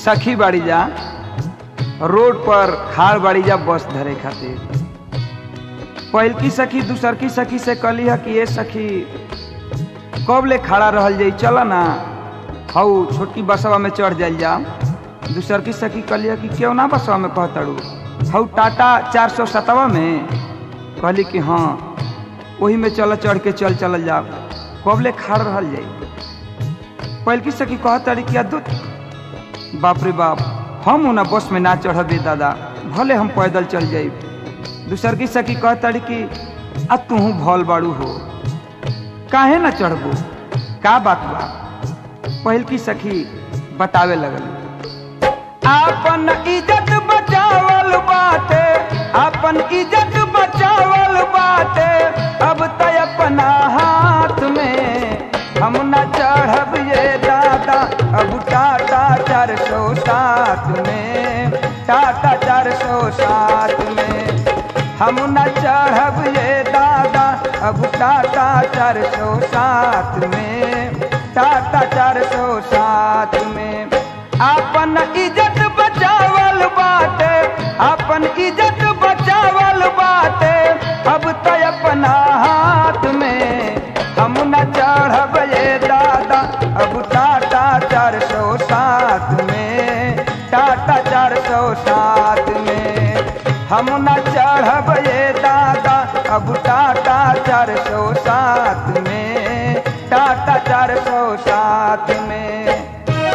सखी बाड़ी जा रोड पर खाड़ बाड़ी जा बस धरे खातिर पहिल की सखी दूसर की सखी से कहली है कि ये सखी कब ले खड़ा रहल जाई चल ना हऊ छोटकी बसवा में चढ़ जाइल जा दूसर की सखी कहली है कि क्यों ना बसवा में कहतड़ू हऊ टाटा चार सौ सतवा में कहली कि हाँ वही में चल चढ़ के चल चल जा कब ले खड़ रहल जाई पहिल की सखी कहतड़ी कि अद्भुत बाप रे बाप हम उना बस में ना चढ़बे दादा भले हम पैदल चल जाई दूसर की सखी कहतड़ी कि आ तू भल बाड़ू हो काहे ना चढ़बू का बात बा पहिल की सखी बतावे लगल आपन इज्जत बचावल बाटे आपन इज्जत बचावल बाटे अब त अपना हाथ में हम न चढ़ब ये दादा अब टाटा चार सौ सात में टाटा चार सौ सात में हम न चढ़ब ये दादा अब टाटा चार सौ सात में टाटा चार सौ सात में आपन इज्जत बचावल बाटे आपन इज्जत बचावल बाटे अब तो अपना हाथ में हम न चढ़ब ये दादा अब टाटा चार सौ सात में टाटा चार सौ सात में हम न चढ़ब ये दादा अब टाटा चार सौ सात में टाटा चार सौ सात में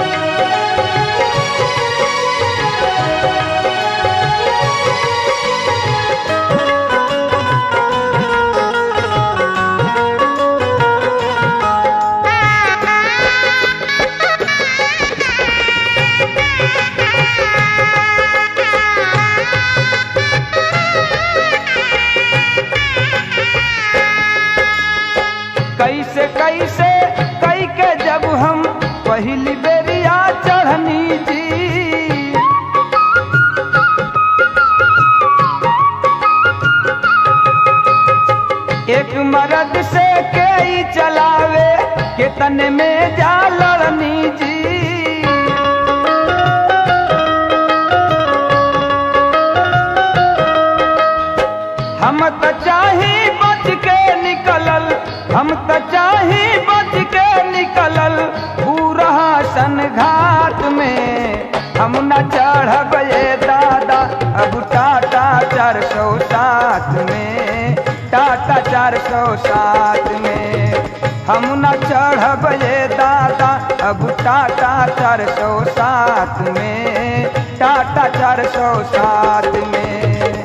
कैसे कैसे कई के जब हम पहली बेरिया चढ़नी जी एक मर्द से कई चलावे के तन में जा लड़नी जी हम त चाही बच के निकलल हम त चाही बच के निकलल पूरा सन घाट में हम न चढ़ब ये दादा अब टाटा चार सौ सात में टाटा चार सौ सात में हम न चढ़ब ये दादा अब टाटा चार सौ सात में टाटा चार सौ सात में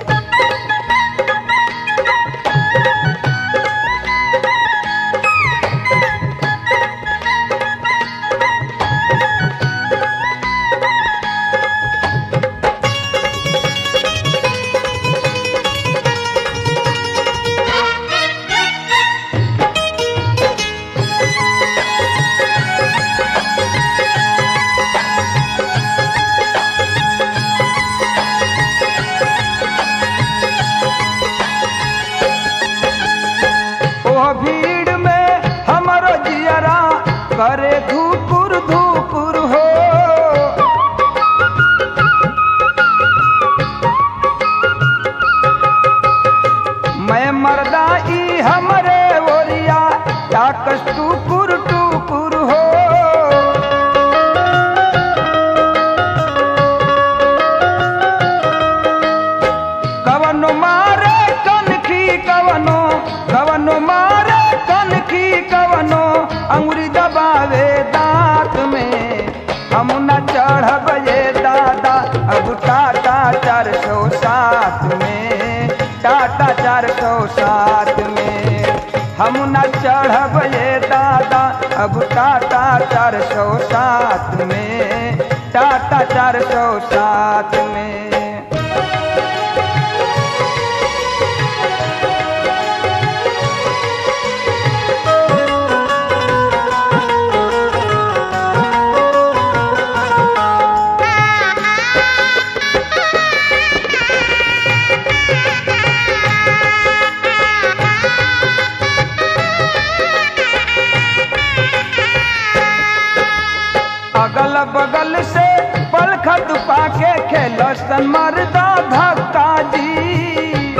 ओ भीड़ में हमरो जियरा करे धूपुर धूपुर हो मैं मर्दा ई हमरे ओरिया ताकस टूपुर टूपुर हो कवनो मारे कनखी कवनो कवनो मारे कनखी कवनो अंगुरी दबावे दांत में हम न चढ़ब ये दादा अब टाटा चार सौ सात में टाटा चार सौ सात में हम न चढ़ब ये दादा अब टाटा चार सौ सात में टाटा चार सौ सात में अगल बगल से पल दसन मरदा धक्का जी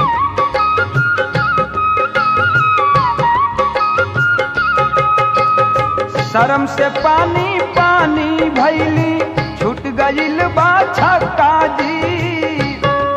शर्म से पानी पानी भैली छूट गईल बा छक्का जी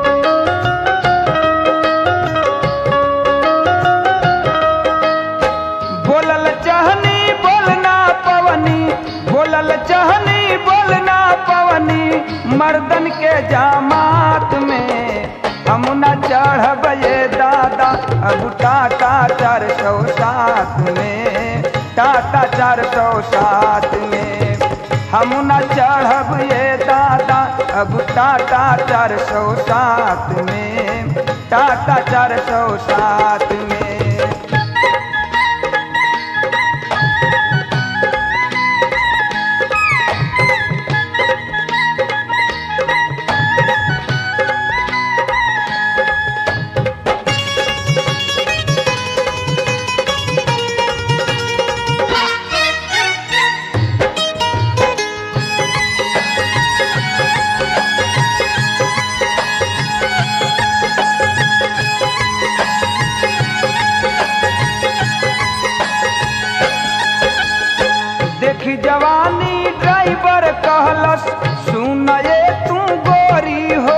बोलल चहनी बोलना पवनी बोलल चहनी बोलना पवनी मर्दन के जामात में हम न चढ़ब ये दादा अब टाटा चार सौ सात में टाटा चार सौ सात में हम न चढ़ब ये दादा अब टाटा चार सौ सात में टाटा चार सौ सात में देखी जवानी ड्राइवर कहलस सुन ये तू गोरी हो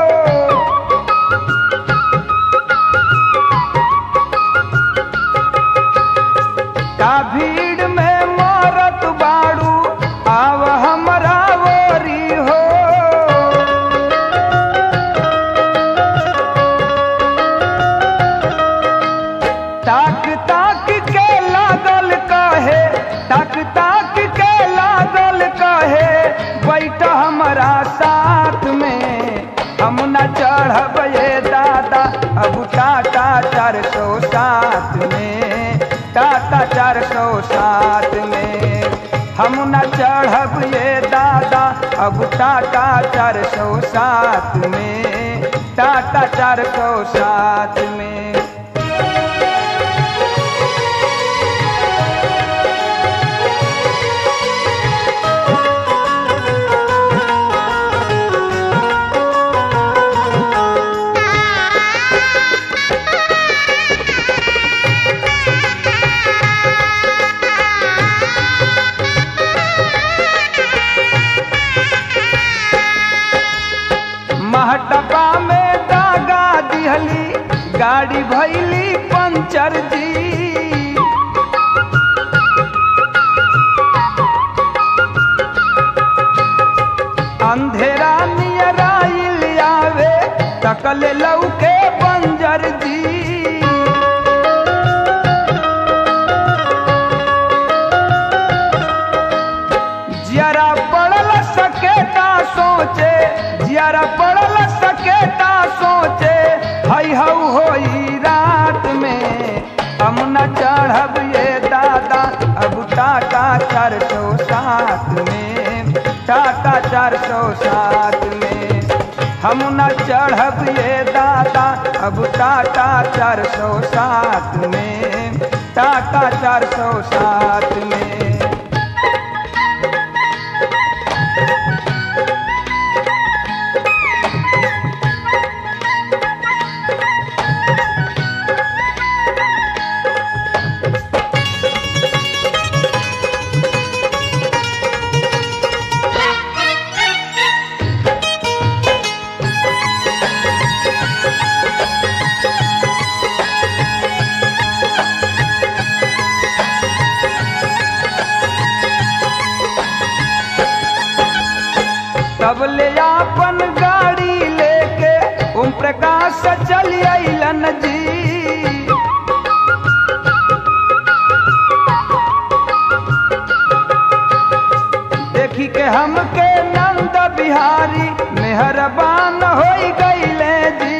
का भीड़ में मरत बाड़ू आव हमरा ओरी हो ताक ताक के लागल कहे ताक ताक के लागल कहे बैठ हमरा साथ में हम न चढ़ब ये दादा अब टाटा चार सौ सात में टाटा चार सौ सात में हम न चढ़ब ये दादा अब टाटा चार सौ सात में टाटा चार सौ सात में महटपा में दागा दिहली गाड़ी भैली पंचर जी अंधेरा नियराइल आवे तकल लौके बंजर जी जियारा पड़ल सकेता सोचे जियारा पड़ल सकेता सोचे हई हऊ होई रात में हम न चढ़ब ये दादा अब टाटा चार सौ सात में टाटा चार सौ सात में हम न चढ़ब ये दादा अब टाटा चार सौ सात में टाटा चार सौ सात में तब ले आपन गाड़ी लेके ओम प्रकाश चली अलन जी देखी के हमके नंद बिहारी मेहरबान हो गईले जी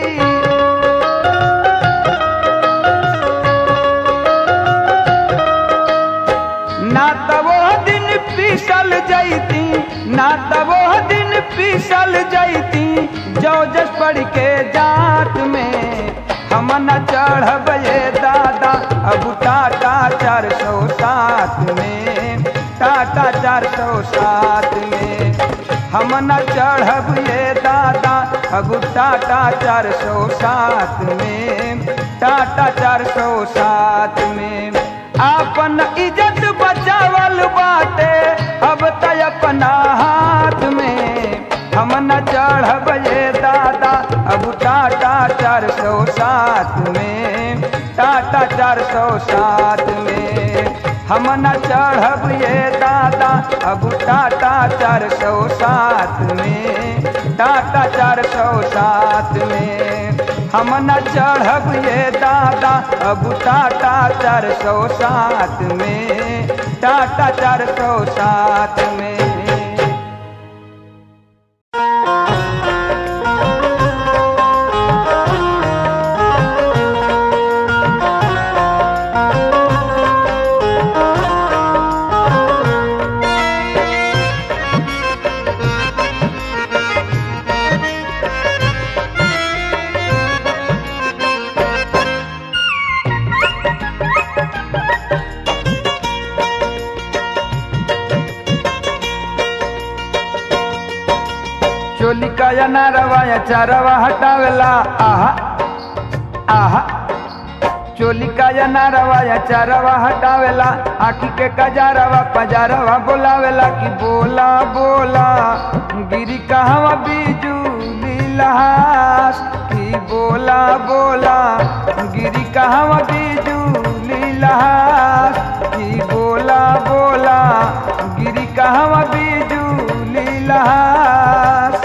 ना तब वो दिन पीसल जैती ना तब वो दिन पीसल जैती जो जस पढ़ के जात में हम न चढ़ब ये दादा अब टाटा चार सौ सात में टाटा चार सौ सात में हम न चढ़ब ये दादा अब टाटा चार सौ सात में टाटा चार सौ सात में आपन इज्जत बचावल बाटे अब त अपना हाथ में हम न चढ़ब ये दादा अब टाटा चार सौ सात में टाटा चार सौ सात में हम न चढ़ब ये दादा अब टाटा चार सौ सात में टाटा चार सौ सात में हम न चढ़ब ये दादा अब टाटा चार सौ सात में टाटा चार सौ सात में चोली का या नारवा या चारवा हटावेला आहा आहा चोली का या नारवा या चारवा हटावेला आखी के कजारवा पजारवा बोलावेला कि बोला बोला गिरी कहवा बिजुली लहास कि बोला बोला गिरी कहवा बिजुली लहास कि बोला बोला गिरी कहवा बिजुली लहास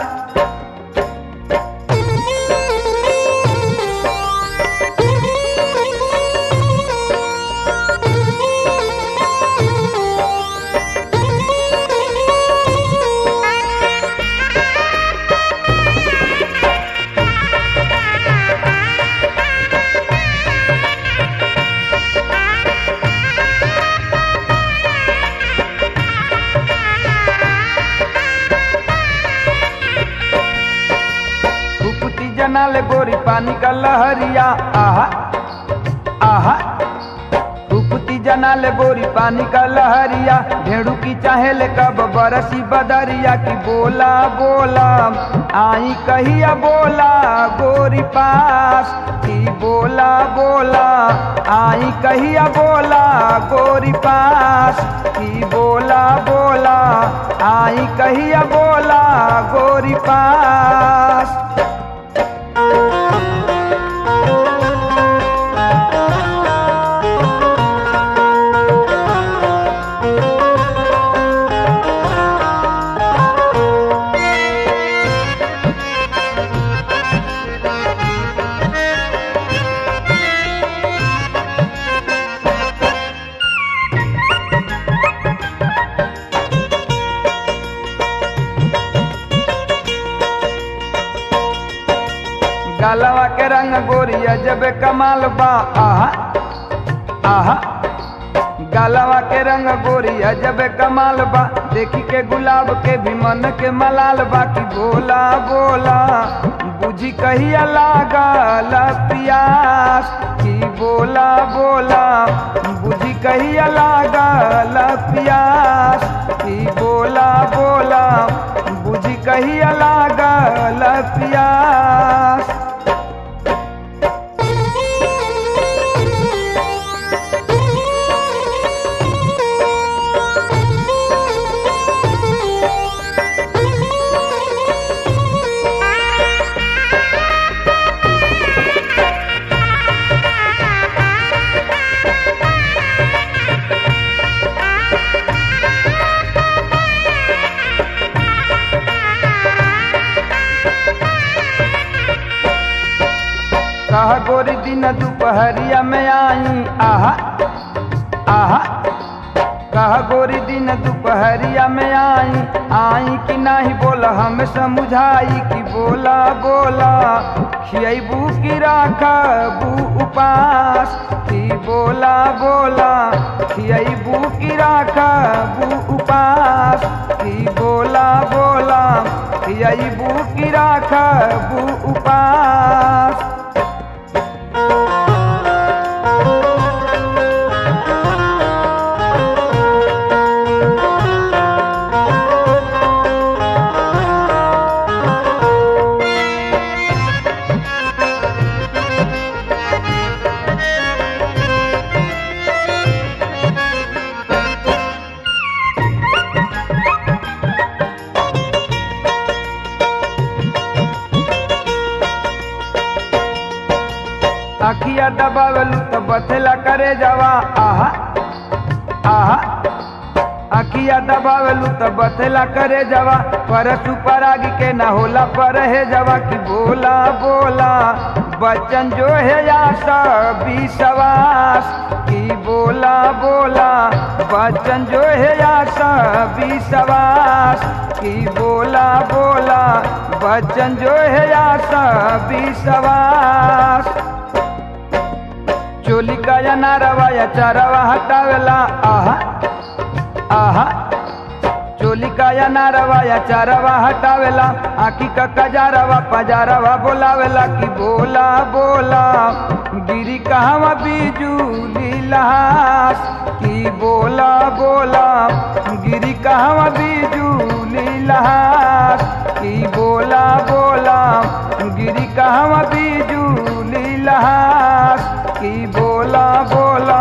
फुफुती जनाले गोरी पानी का लहरिया आहा आहा फुफुती जनाले गोरी पानी का लहरिया ढेड़ू की चाहे ले कब बरसी बदरिया की बोला बोला आई कहिया बोला गोरी पास की बोला बोला आई कहिया बोला गोरी पास की बोला बोला आई कहिया बोला गोरी पास गलवा के रंग गोरिया जब कमाल बा आहा आहा गलवा के रंग गोरिया जब कमाल बा देखी के गुलाब के भी मन के मलाल बा कि बोला बोला बुझी कहिया लागल पियास कि बोला बोला बुझी कहिया लागल पियास कि बोला बोला बुझी कहिया लागल पियास कह गोरी दिन दोपहरिया में आई आहा आहा कह गोरी दिन दोपहरिया में आई आई कि नाही बोला हम समझाई कि बोला बोला खियबू की राखबू उपास कि बोला बोला खियबू की राखबू उपास कि बोला बोला खियबू की राखबू उपास अखिया दबावेलू तो बथेला करे जावा आहा आहा अखिया दबावेलू तो बथेला करे जावा परसु परागी के ना होला पर है जवा की बोला बोला बच्चन जो है या सब विश्वास की बोला बोला बच्चन जो है या सब विश्वास की बोला बोला बच्चन जो है या सब विश्वास चोली का या नारवा या चारवा हटावेला आहा आहा चोली का या नारवा या चारवा हटावेला आखी का कजारवा पजारवा बोलावेला कि बोला बोला गिरी कहवा बिजूली लहास कि बोला बोला गिरी कहवा बिजूली लहास कि बोला बोला गिरी कहवा बिजूली लहास कि बोला बोला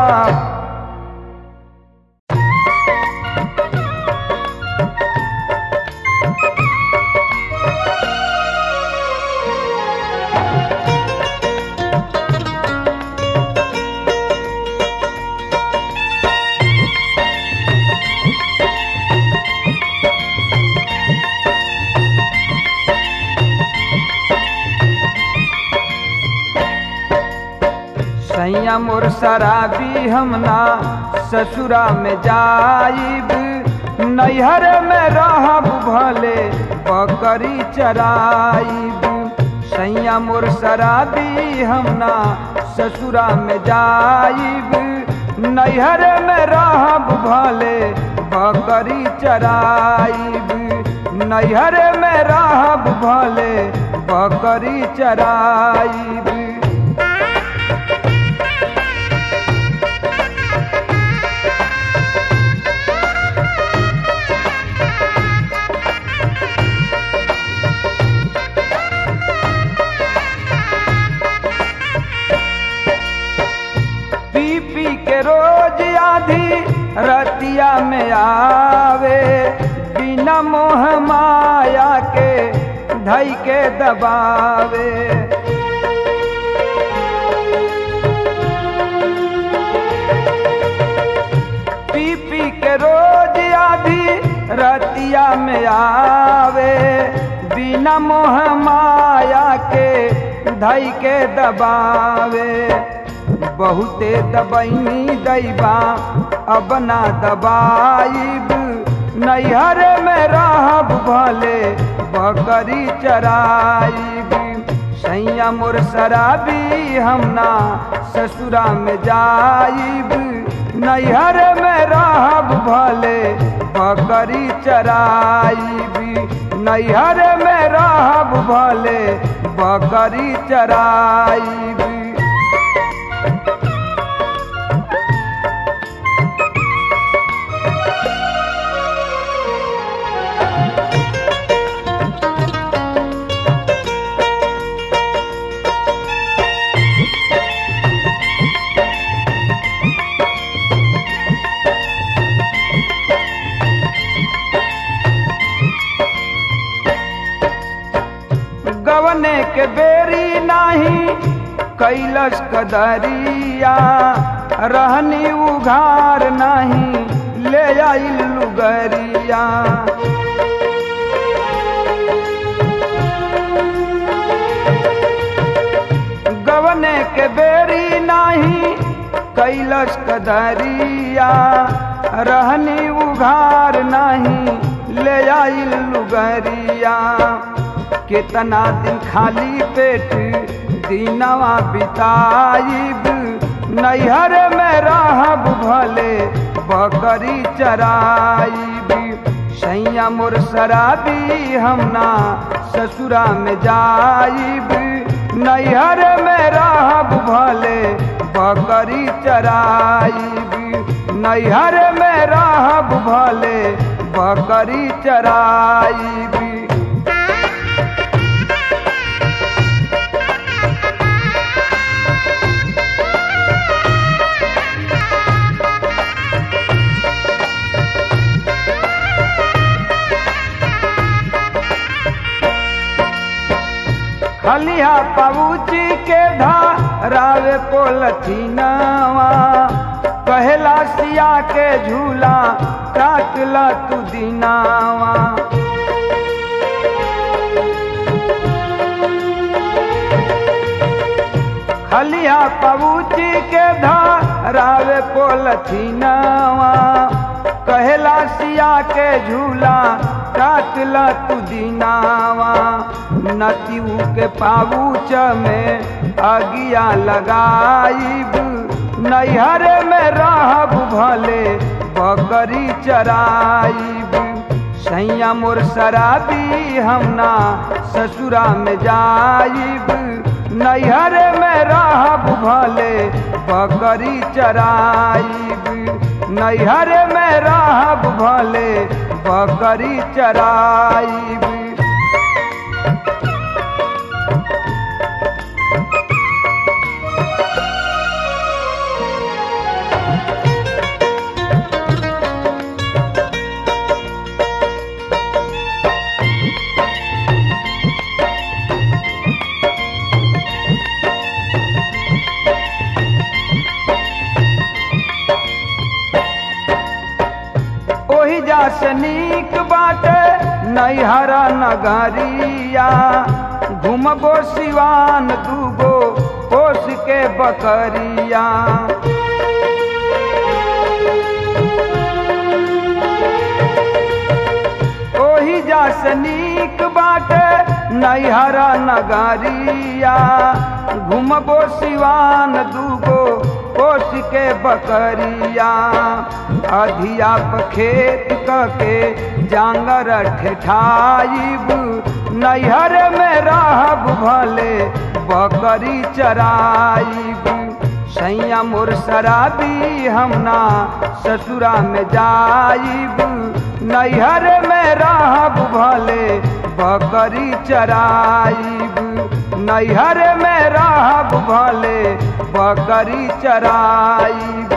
सैया मोर शराबी हमना ससुरा में जाइब नैहर में रहब भले बकरी चराइब सैया मोर शराबी हमना ससुरा में जाइब नैहर में रहब भले बकरी चराइब नैहर में रहब भले बकरी चराइब पी पी के रोज आधी रतिया में आवे बिना मोह माया के धई के दबावे पी पी के रोज आधी रतिया में आवे बिना मोह माया के धई के दबावे बहुते दबैनी दैबा अब ना दबाइब नैहर में रहब भले बकरी चराइब सैया मोर शराबी हमना ससुरा में जाइब नैहर में रहब भले बकरी चराइब नैहर में रहब भले बकरी चराइब गवने के बेरी नाही कैलस कदरिया रहनी उघार नाही ले आइल लुगरिया गवने के बेरी नाही कैलस कदरिया रहनी उघार नाही ले आइल लुगरिया कितना दिन खाली पेट दिनवा बिताइब नैहर में रहब भले बकरी चराइब सैया मोर शराबी हमना ससुरा में जाइब नैहर में रहब भले बकरी चराइब नैहर में रहब भले बकरी चराइब खलिया पबूची के धारावे पोलथीनवा कहेला सिया के झूला काटला तू दिनावा खलिया पबूची के धारावे पोलथीनवा कहेला सिया के झूला काटला तू दिनावा नतीऊ के पाबूच में अगिया लगाईब नैहर में रहब भले बकरी चराईब सैया मोर शराबी हम ना ससुरा में जाईब नैहर में रहब भले बकरी चराईब नैहर में रहब भले बकरी चराईब ओही जा से नीक बाटे नैहरा नगरिया घूमबो सिवान दूगो पोस के बकरिया ओही जा से नीक बाटे नैहरा नगरिया घूमबो सिवान दूगो पोस के बकरिया अधियाप खेत के जांगर ठेठाइब नैहर में रहब भले बकरी चराइब सैया मोर शराबी हम ना ससुरा में जाइब नैहर में रहब भले बकरी चराइब नैहर में रहब भले बकरी चराइब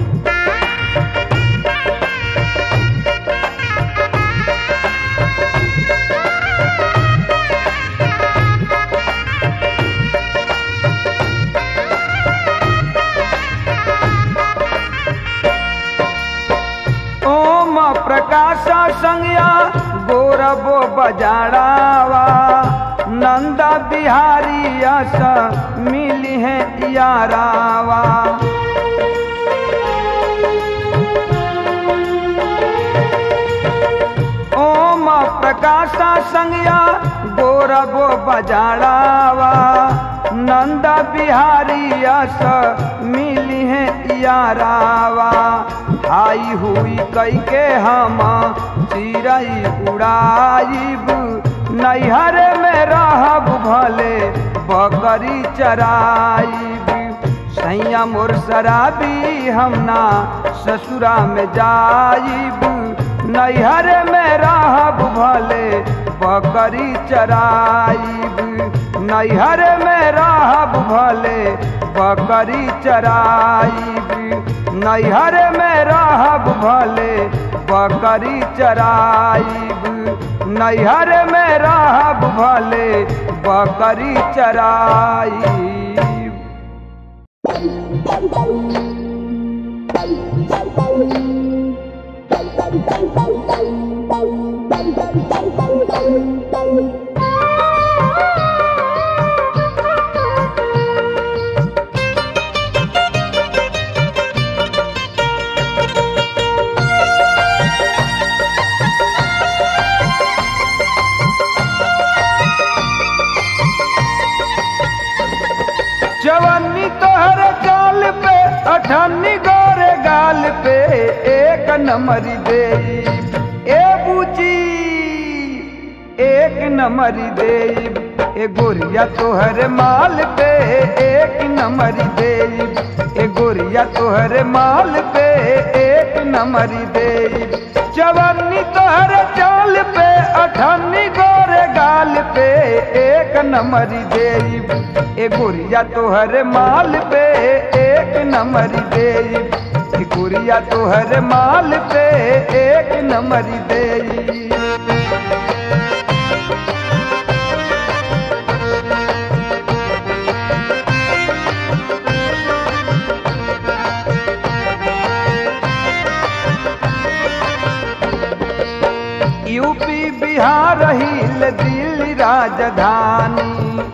ओम प्रकाश संज्ञा गोरबो बजाड़ावा नंदा बिहारी अस मिली है यारावा ओम प्रकाश संज्ञा गोरबो बजाड़ावा नंदा बिहारी अस मिली है यारावा आई हुई कई के हम चिरई उड़ाइब नैहर में रहब भले बकरी चराइब सैया मोर शराबी हम ना ससुरा में जाइब नैहर में रहब भले बकरी चराइब नैहर में रहब भले बकरी चराइब नैहर में रहब भले बकरी चराइब नैहर में रहब भले बकरी चराइब जवानी तोहर चाल पे अठन्नी गोरे गाल पे एक नंबरी दे ए बूची एक नंबरी दे ए गोरिया तोहर माल पे एक नंबरी दे ए गोरिया तोहर माल पे एक नंबरी दे जवानी तोहर चाल पे अठन्नी गोरे गाल पे एक नंबरी दे ए गोरिया तोहर माल पे एक नंबरी दे ए गोरिया तोहर माल पे एक नंबरी दे राजधानी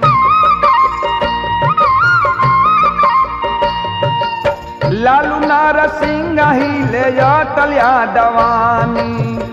लालू नारसिंह ही ले अटल यादवानी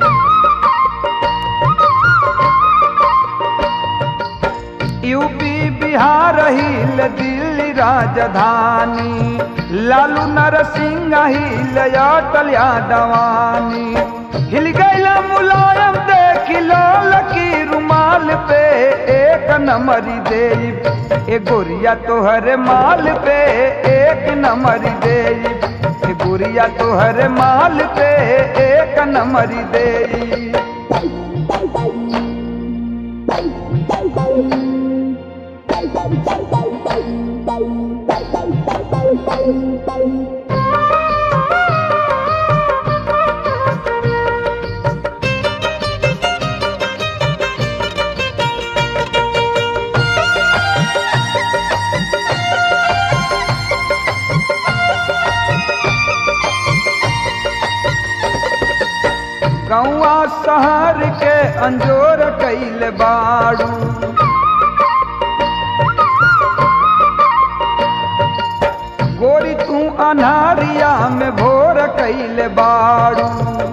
यूपी बिहार हिल दिल्ली राजधानी लालू नरसिंह हिल अटल यादवानी हिल गैला मुलायम देख लाल की रुमाल पे एक नंबरी दे ए गोरिया तोहर माल पे एक नंबरी दे ए गोरिया तोहर माल पे एक नंबरी दे गौआ शहर के अंजोर कैल बाड़ू गोरी तू अनारिया में भोर कैल बाड़ू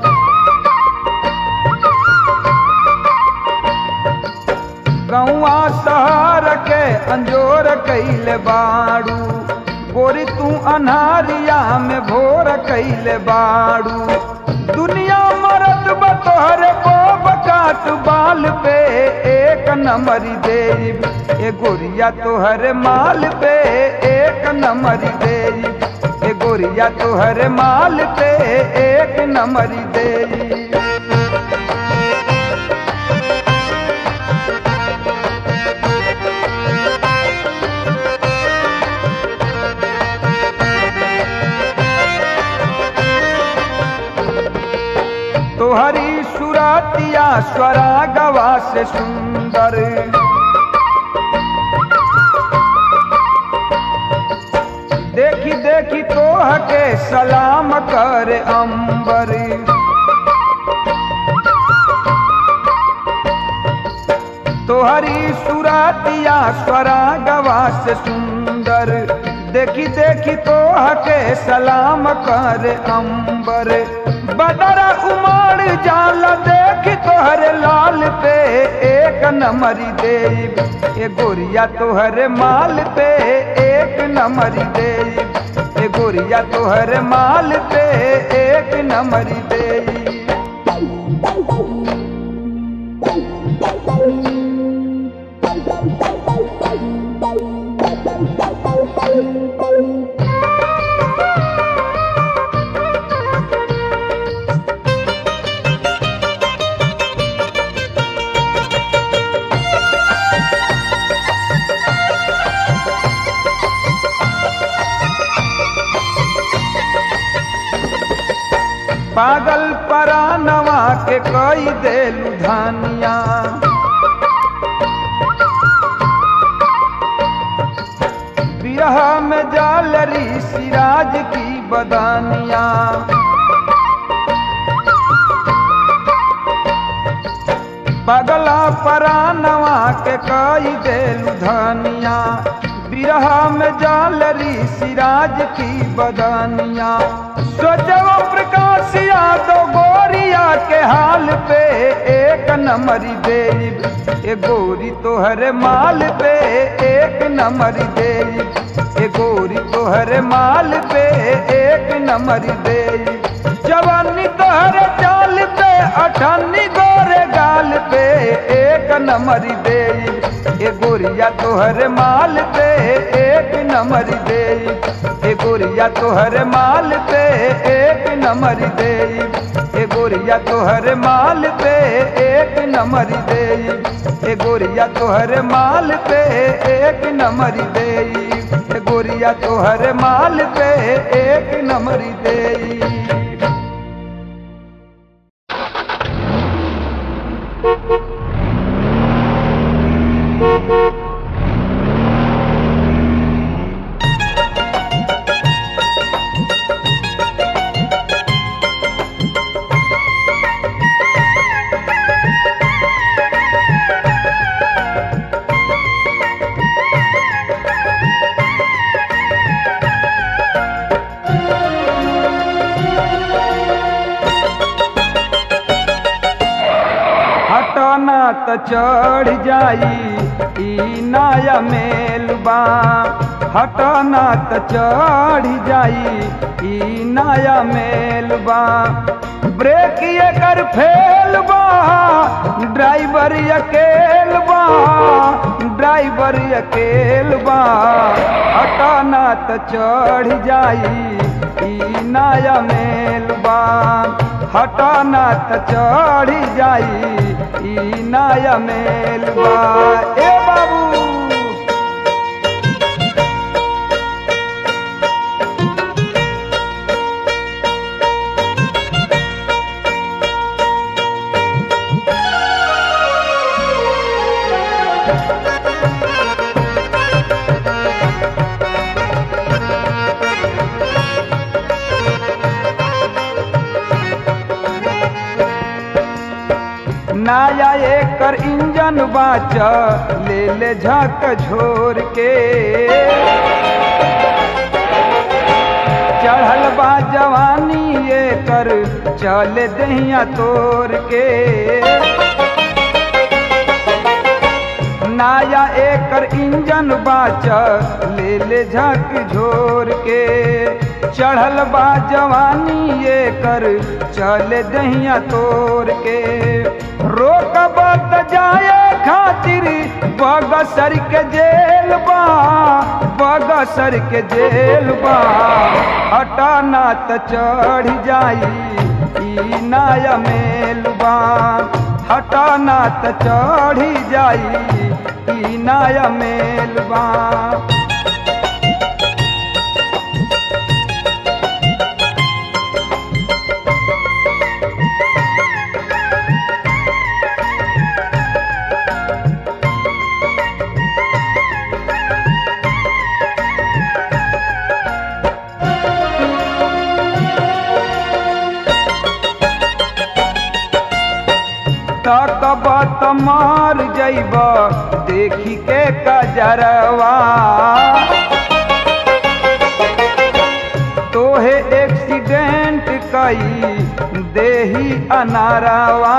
गौआ शहर के अंजोर कैल बाड़ू गोरी तू अनारिया में भोर कैल बाड़ू दुनिया मरद बतोहर बोब काट बाल पे एक नंबरी दे ए गोरिया तोहर माल पे एक नंबरी दे ए गोरिया तोहर माल पे एक नंबरी दे तोहरी सुरातिया स्वरा गवा से सुंदर देखी देखी तोह के सलाम कर अंबर तोहरी सुरातिया स्वरा गवा से सुंदर देखी देखी तोह के सलाम कर अंबर बदरा उमड़ जाला देख तोहर लाल पे एक नंबरी दे ए गोरिया तोहर माल पे एक नंबरी दे ए गोरिया तोहर माल पे एक नंबरी दे पागल परानवा के कई देलू धानिया बिरह में जालरी सिराज की बदानिया पगला परानवा के कई देलू धानिया बिरह में जालरी सिराज की बदानिया सोचो प्रकाश यादव गोरिया के हाल पे एक नंबरी दे ए गोरी तोहर माल पे एक नंबरी दे ए गोरी तोहर माल पे एक नंबरी दे जवानी तोहर चाल पे अठानी गोरे गाल पे एक नंबरी दे ए गोरिया तोहर माल पे एक नंबरी दे ए गोरिया तोहर माल पे एक नंबरी दे ए गोरिया तोहर माल पे एक नंबरी दे ए गोरिया तोहर माल पे एक नंबरी दे ए गोरिया तोहर माल पे एक नंबरी दे त चढ़ जाई ई नया मेलबा हटना त चढ़ जाई ई नया मेलबा ब्रेक एकर फेल बा ड्राइवर अकेल बा ड्राइवर अकेल बा हटाना त चढ़ जाई ई नया मेलबा हटाना त चढ़ जाई ई नया मेलबा ए बाबू नया एकर इंजन बाच ले ले झक झोर के चढ़ल बा जवानी एकर चल दहिया तोड़ के नया एकर इंजन बाच ले ले झक झोर के चढ़ल बा जवानी एकर चल दहिया तोड़ के रोकब त जाए खातिर बगसर के जेल बा बगसर के जेल बा हटाना त चढ़ जाई ई नया मेलबा हटाना त चढ़ जाई ई नया मेलबा तकब त मार जैब देखी के कजरवा तोहे एक्सीडेंट कई देही अनारवा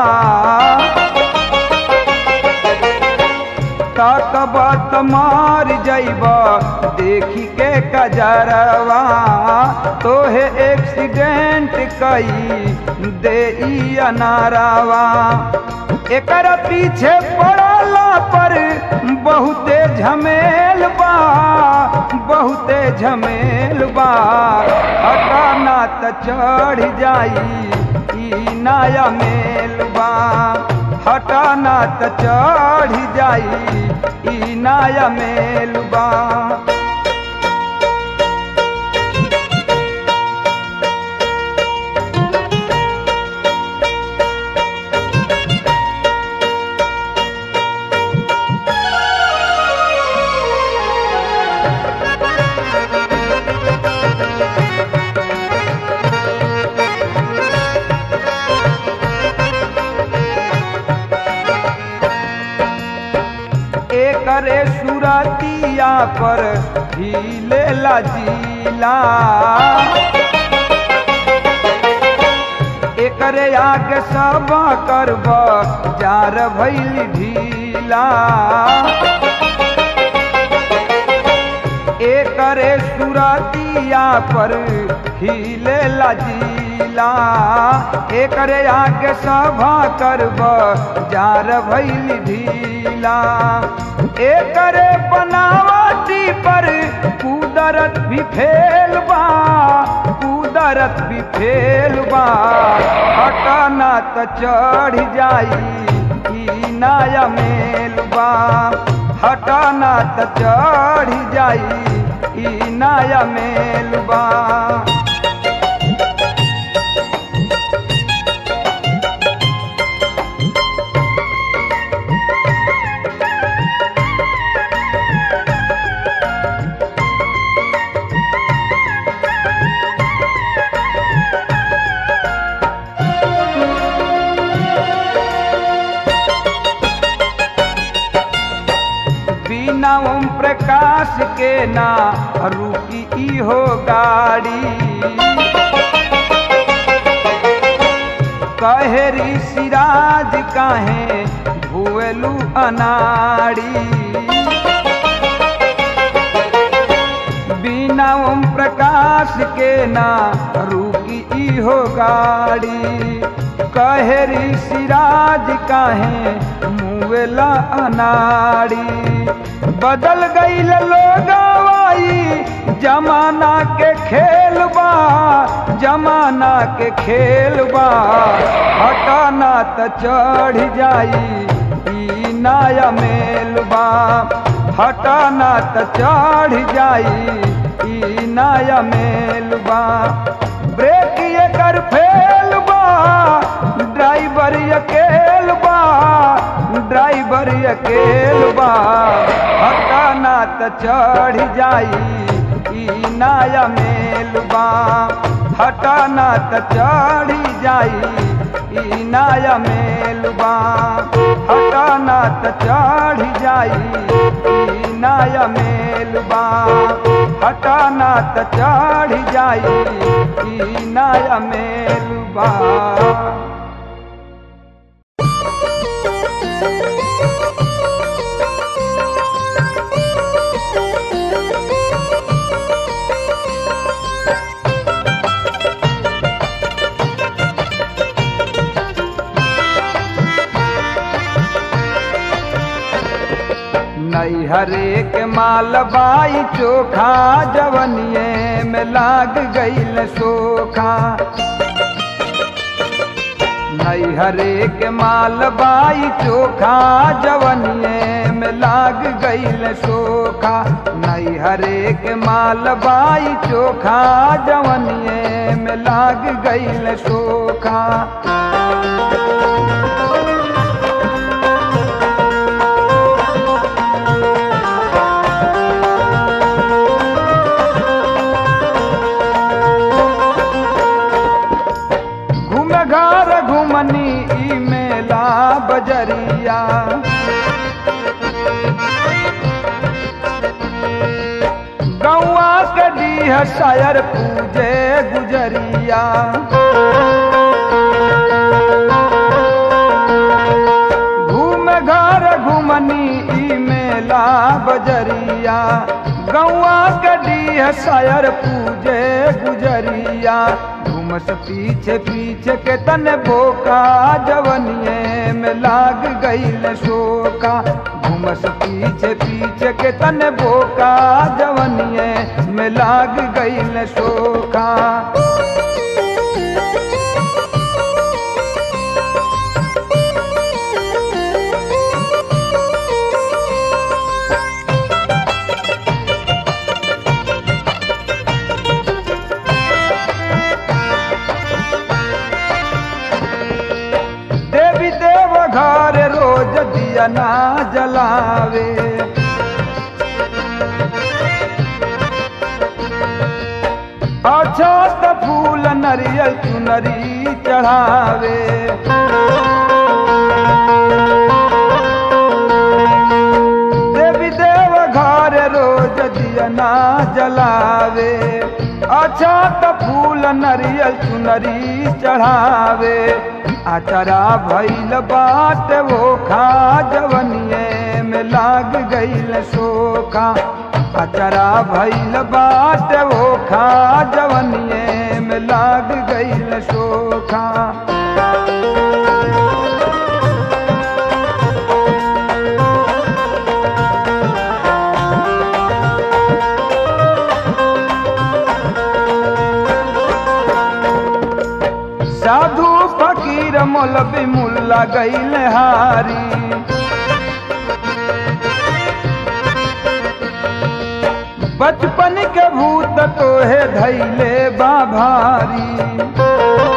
तकब त मार जैब देखी के कजरवा तोहे एक्सीडेंट कई दे अनारवा एकर पीछे पड़ला पर बहुते झमेल बा बहुते झमेल बा हटाना त चढ़ जाई ई नया मेलबा हटाना त चढ़ जाई ई नया मेलबा एकरे सुरतिया पर हिले जिला एकरे आगे सब करब जार भैल ढीला एकरे सुरतिया पर हिले जिला एकरे आगे सभा करब जार भैल ढीला एकरे बनावटी पर कुदरत भी फेल बा कुदरत भी फेल बा हटाना त चढ़ जाई ई नया मेलबा हटाना त चढ़ जाई ई नया मेलबा बिना ओम प्रकाश के ना रुकी ई हो गाड़ी कहे ऋषिराज काहे भुएलू अनाड़ी बिना ओम प्रकाश के ना रुकी इहो गाड़ी कहेरी सिराज काहे मुवेला अनाड़ी बदल गईल लोगवाई जमाना के खेल बा जमाना के खेल बा हटाना त चढ़ जाई ई नया मेल बा हटाना त चढ़ जाई ई नया मेल बा ब्रेक एकर फेल बा ड्राइवर अकेल बा ड्राइवर अकेल बा हटाना त चढ़ जाई ई नया मेल बा हटाना त चढ़ जाई ई नया मेल बा हटाना त चढ़ जाई ई नया मेल बा हटाना त चढ़ जाई ई नया मेल बा नैहरे के माल बाई चोखा जवनिए में लाग गईल सोखा नैहरे के माल बाई चोखा जवनिए में लाग गईल सोखा नैहरे के माल बाई चोखा जवनिए में लाग गईल सोखा घूम घर घुमनी ई मेला बजरिया गौआ के डीह शायर पूजे गुजरिया घूम घर घुमनी ई मेला बजरिया गौआ के डीह शायर पूजे गुजरिया घूमस पीछे पीछे के तन बोका जवनिए में लाग गईल शोका घूमस पीछे पीछे के तन बोका जवनिए में लाग गईल शोका देवी देव घर रोज दिया ना जलावे अच्छा त फूल नरियल चुनरी चढ़ावे देवी देव घर रोज दिया ना जलावे अच्छा त फूल नरियल चुनरी चढ़ावे आचरा भैल बाट वो खा जवनिए में लाग गईल सोखा अचरा भैल बाट वो खा जवनिए में लाग गईल सोखा साधु फकीर मौलवी मुल्ला गईल हारी बचपन के भूत तोहे धैले बा भारी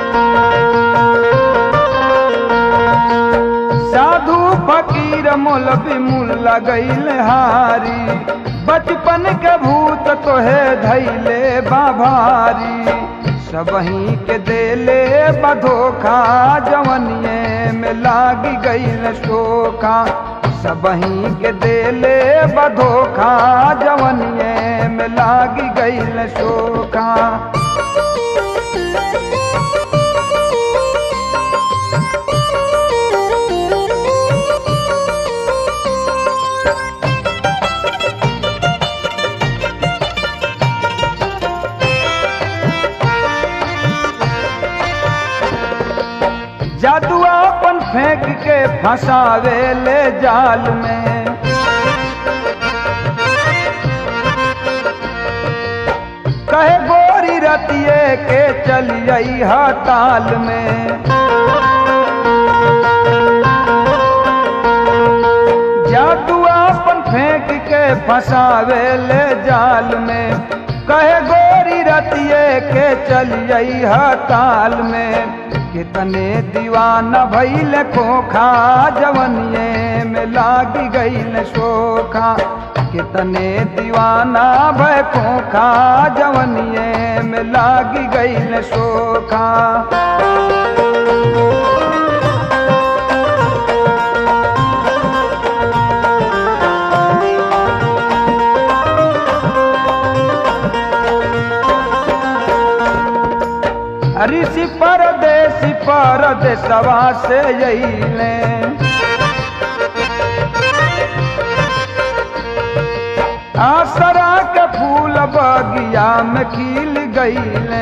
साधु फकीर मौलवी मुल्ला गईल हारी बचपन के भूत तोहे धैले बा भारी सबही के देले बधोखा जवनिए में लाग गईल शोखा सबही के देले बधोखा जवनिए में लाग गईल शोखा जादू अपन फेंक के फंसावे ले जाल में कहे गोरी रतिये के चलिए हताल में जादू अपन फेंक के फंसावे ले जाल में कहे गोरी रतिये के चलिए हताल में कितने दीवाना भैल खोखा जवनिए में लाग गईल शोखा कितने दीवाना भय खोखा जवनिए में लाग गईल शोखा ऋषि परदेसी परदेसवा से अइले आसरा के फूल बगिया में खिल गईले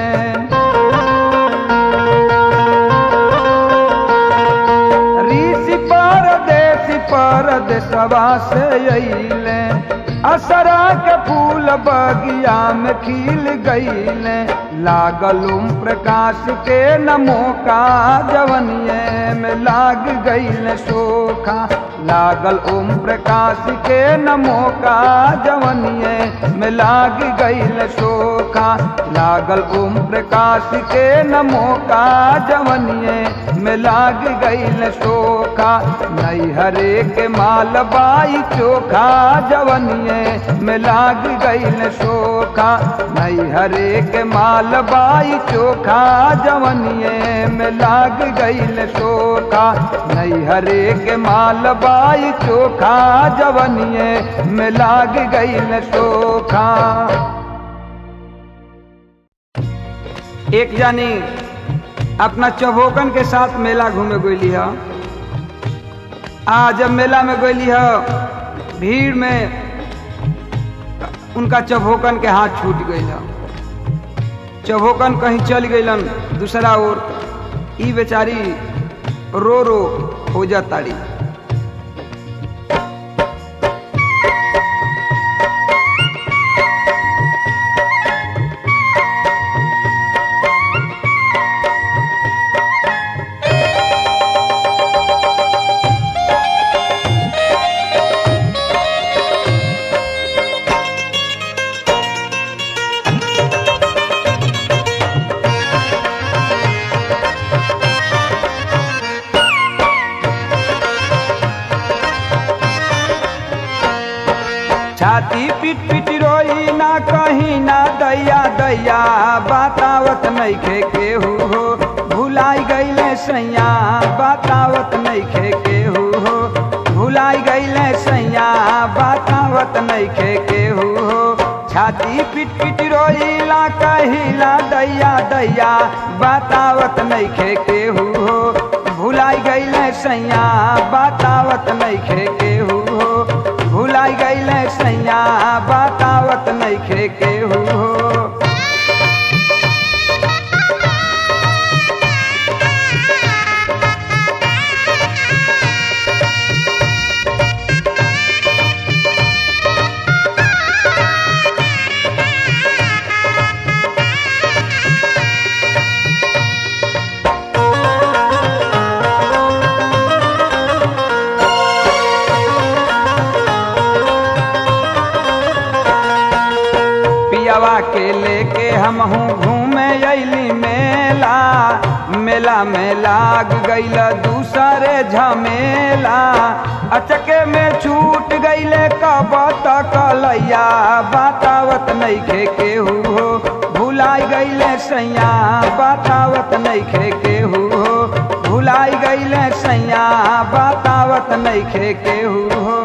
ऋषि परदेसी परदेसवा से अइले असरा के फूल बगिया में खिल गईले लागल ओम प्रकाश के नमो का जवनिए में लाग गईल सोखा लागल ओम प्रकाश के नमो का जवनिए में लाग गईल सोखा लागल ओम प्रकाश के नमो का जवनिए में लाग गईल सोखा नैहरे के माल बाई चोखा जवनिए में लाग गईल सोखा नैहरे के माल बाई चोखा जवनिए में लाग गईल सोखा नैहरे के माल बाई चोखा जवनिए में लाग गईल सोखा एक जानी अपना चौभोकन के साथ मेला घूमे गईली है आ जब मेला में गईली है भीड़ में उनका चौभोकन के हाथ छूट गई है चौभोकन कहीं चल गईलन दूसरा ओर ई बेचारी रो रो हो जाताड़ी छाती पीट पीट रोई ना कहीं ना दैया दैया बतावत नइखे केहू हो भुलाई गईले सैया बतावत नइखे केहू हो भुलाई गईले सैया बतावत नइखे केहू हो छाती पीट पीट रोईला कहिला दैया दैया बतावत नइखे केहू हो भुलाई गईले सैया बतावत नइखे केहू हो भुलाई गईले सैया बतावत नइखे केहू हो पियावा के लेके हम हूँ घूमे अली मेला मेला में लाग गईल दूसरे झमेला अचके में छूट गईले कब तक लैया बतावत नइखे केहू हो भुलाई गईले सैया बतावत नइखे केहू हो भुलाई गईले सैया बतावत नइखे केहू हो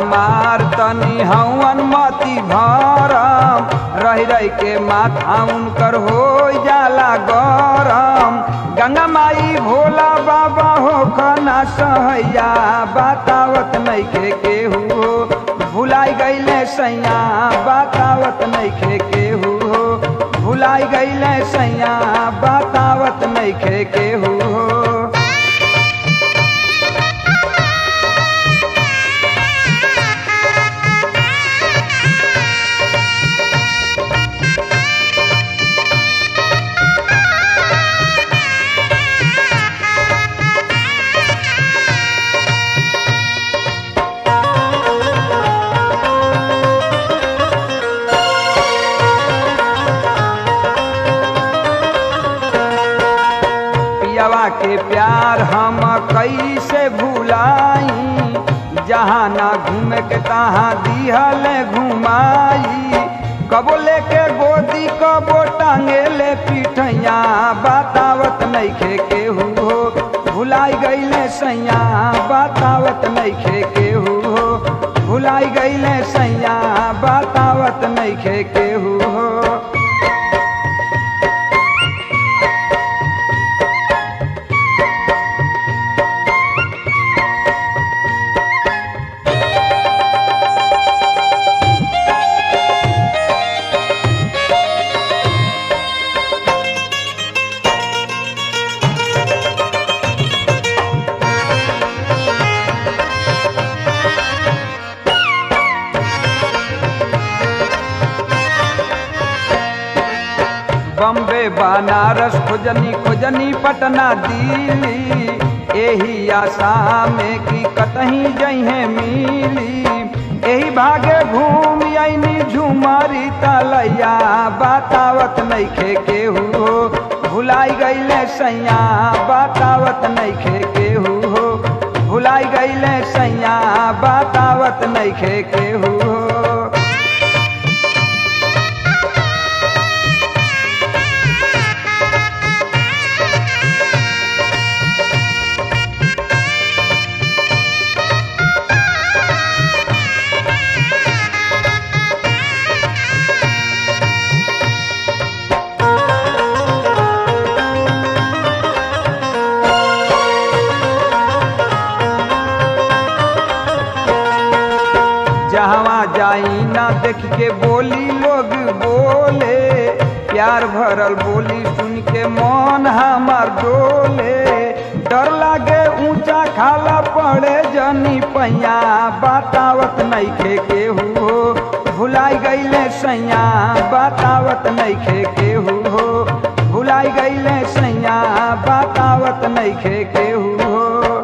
हमार तनी हवन मती भरम रह रह के माथा उनकर हो जाला गरम गंगा माई भोला बाबा हो खना सहैया बतावत नइखे केहू हो भुलाई गईले सैया बतावत नइखे केहू हो भुलाई गईले सैया बतावत नइखे केहू हो पियवा के प्यार हम कैसे भुलाई जहाँ ना घूमे के तहाँ दिहल घुमाई कबो लेके गोदी कबो टांगे ले पिठैया बतावत नइखे केहू हो भुलाई गईले सैया बतावत नइखे केहू हो भुलाई गईले सैया बतावत नइखे केहू हो बम्बे बनारस खोजनी खोजनी पटना दिल्ली एही आशा में कि कतही जइहे मिली एही भागे घूम आईनी झुमारी तलैया बतावत नइखे केहू हो भुलाई गईले सैया बतावत नइखे केहू हो भुलाई गईले सैया बतावत नइखे केहू हो जहवा जाई ना देख के बोली लोग बोले प्यार भरल बोली सुन के मन हमार डोले डर लागे ऊंचा खाला पड़े जनी पैया बतावत नइखे केहू हो भुलाई गईले सैया बतावत नइखे केहू हो भुलाई गईले सैया बतावत नइखे केहू हो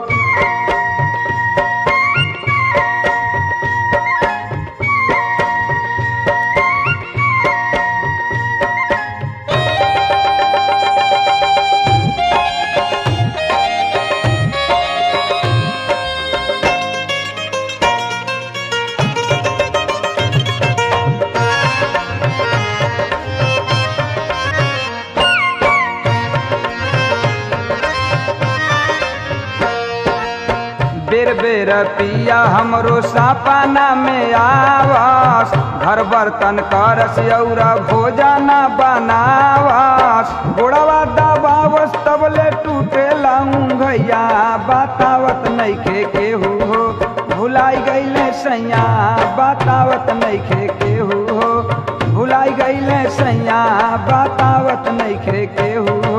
बेर बेर पिया हमरो सपना में आवास घर बर्तन करस और भोजन बनावास गोड़वा दबावस तबले टूटे भैया बतावत नइखे केहू हो भुलाई गईले सैया बतावत नइखे केहू हो भुलाई गईले सैया बतावत नइखे केहू हो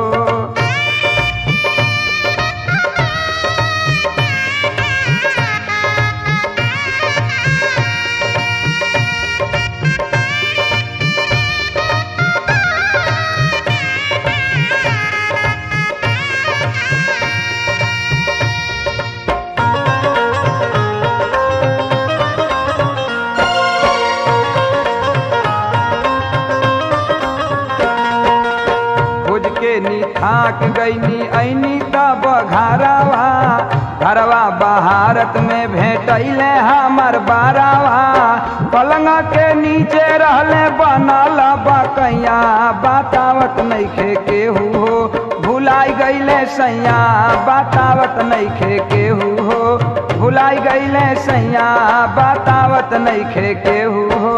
खोज के नी थाक गईनी ऐनी तब घरवा घरवा बहारत में भेटैले हमर बारावा पलंग के नीचे रहले बनल बकैया बतावत नइखे केहू हो भुलाई गईले सैया बतावत नइखे केहू हो भुलाई गईले सैया बतावत नइखे केहू हो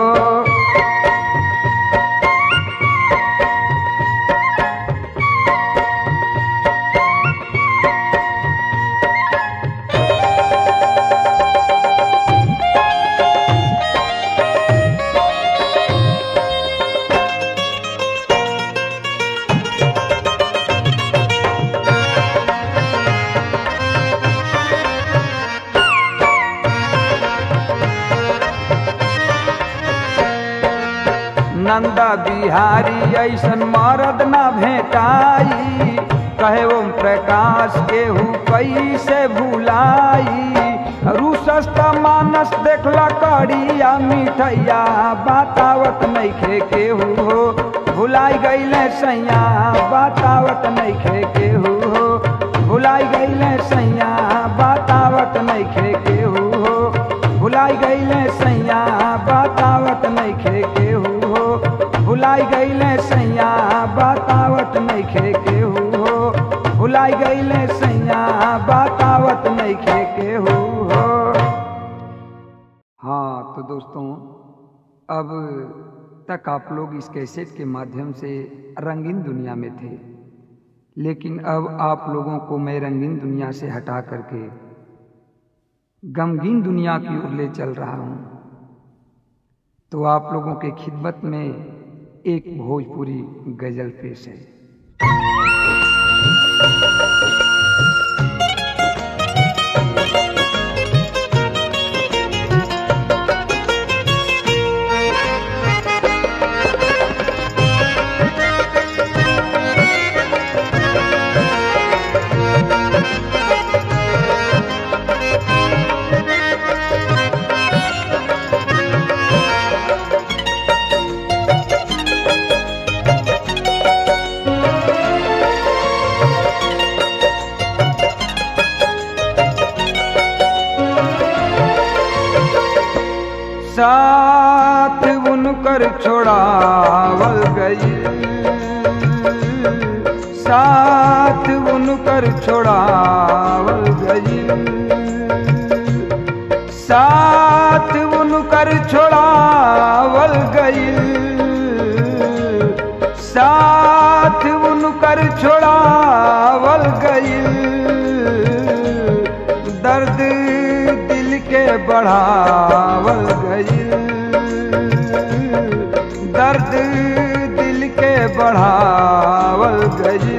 नंदा बिहारी ऐसन मरद न भेटाई कहे ओम प्रकाश केहू कैसे भुलाई रूसस्त मानस देखला कड़िया मिठैया बतावत नइखे केहू हो भुलाई गईले सैया बतावत नइखे केहू हो भुलाई गईले सैया बतावत नइखे केहू हो भुलाई गईले सैया बतावत नइखे केहू हो भुलाई गईले सैया बतावत नइखे केहू हो भुलाई गईले सैया बतावत नइखे केहू हो हाँ तो दोस्तों अब तक आप लोग इस कैसेट के माध्यम से रंगीन दुनिया में थे लेकिन अब आप लोगों को मैं रंगीन दुनिया से हटा करके गमगीन दुनिया की ओर ले चल रहा हूँ तो आप लोगों के खिदमत में एक भोजपुरी गजल पेश है साथ उनकर छोड़ावल गई साथ उनकर छोड़ावल गई साथ उनकर छोड़ावल गई साथ उनकर छोड़ावल गई दर्द दिल के बढ़ावल गई दर्द दिल के बढ़ावल गई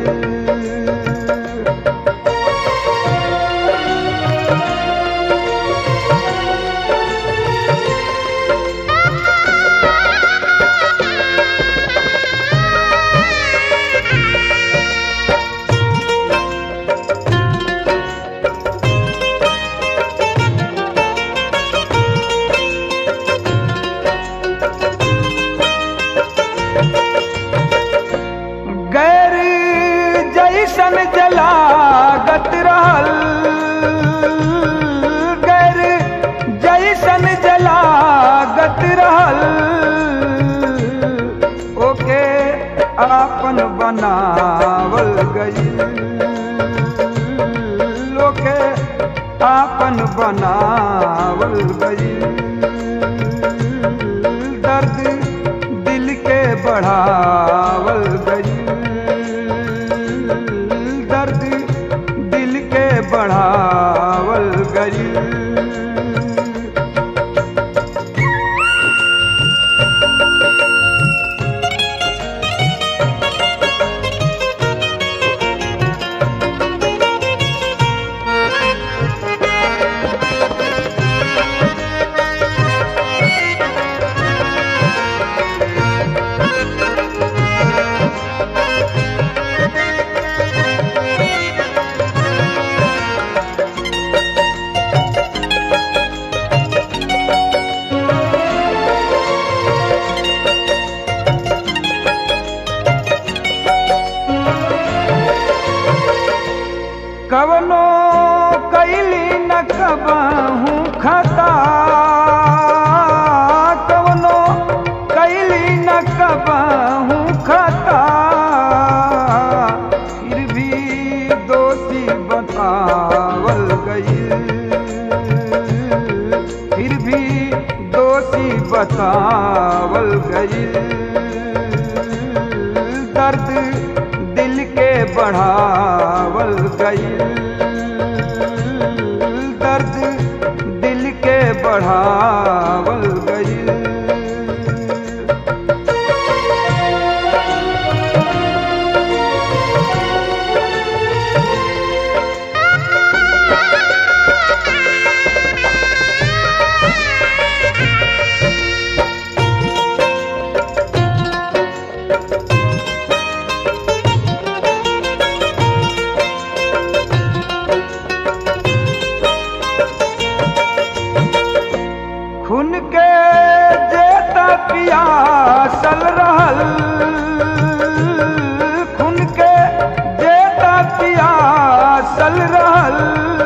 गैर जैसन जलागत रहल गैर जैसन जलागत रहल ओके आपन बनावल गई ओके आपन बनावल गई दर्द दिल के बढ़ावल गई दर्द दिल के बढ़ावल गई सोची बतावल गईल दर्द दिल के बढ़ावल गईल दर्द दिल के बढ़ावल गईल खून के जेता पियासल रहल खून के जेता पियासल रहल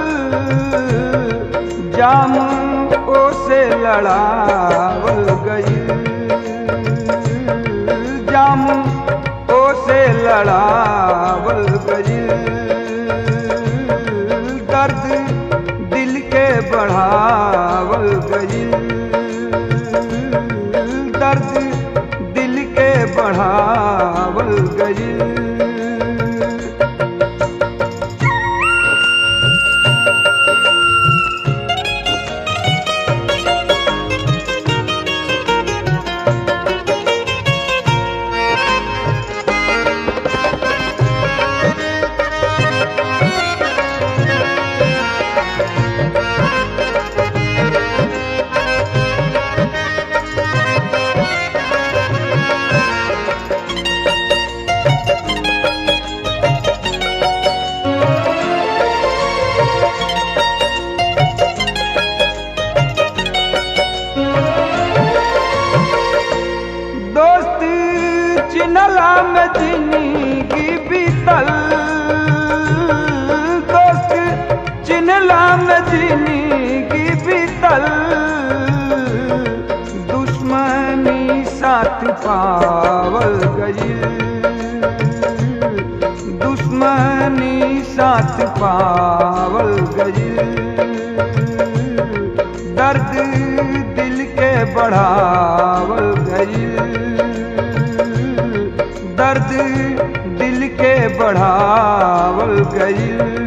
जाम ओसे लड़ावल गई जाम ओसे लड़ावल गई दर्द दिल के बढ़ावल गईल दर्द दिल के बढ़ावल गईल दोस्त चिनला में जिंदगी बीतल दोस्त चिनला में जिंदगी बीतल दुश्मनी साथ पावल गई दुश्मनी साथ पावल गई दर्द दिल के बढ़ावल गई दर्द दिल के बढ़ावल गई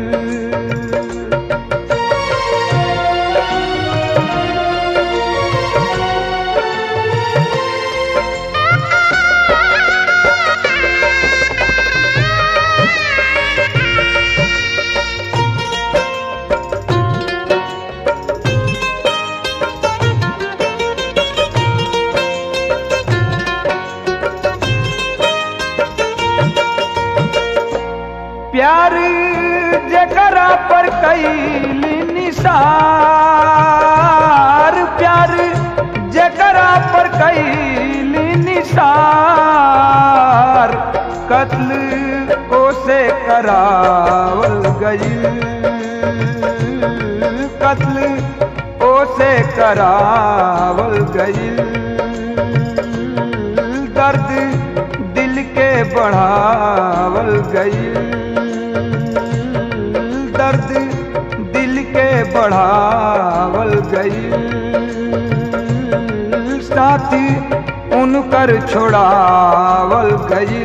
प्यार जकरा पर कैली निसार प्यार जकरा पर कैली निसार कत्ल ओसे करावल गई कत्ल ओसे करावल गई दर्द दिल के बढ़ावल गई दर्द दिल के बढ़ावल गई साथी उनकर छोड़ावल गई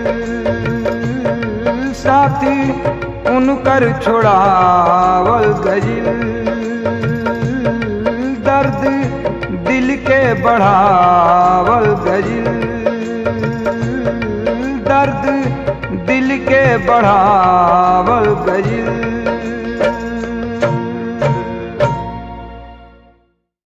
साथी उनकर छोड़ावल गई दर्द दिल के बढ़ावल गई दर्द दिल के बढ़ावल गई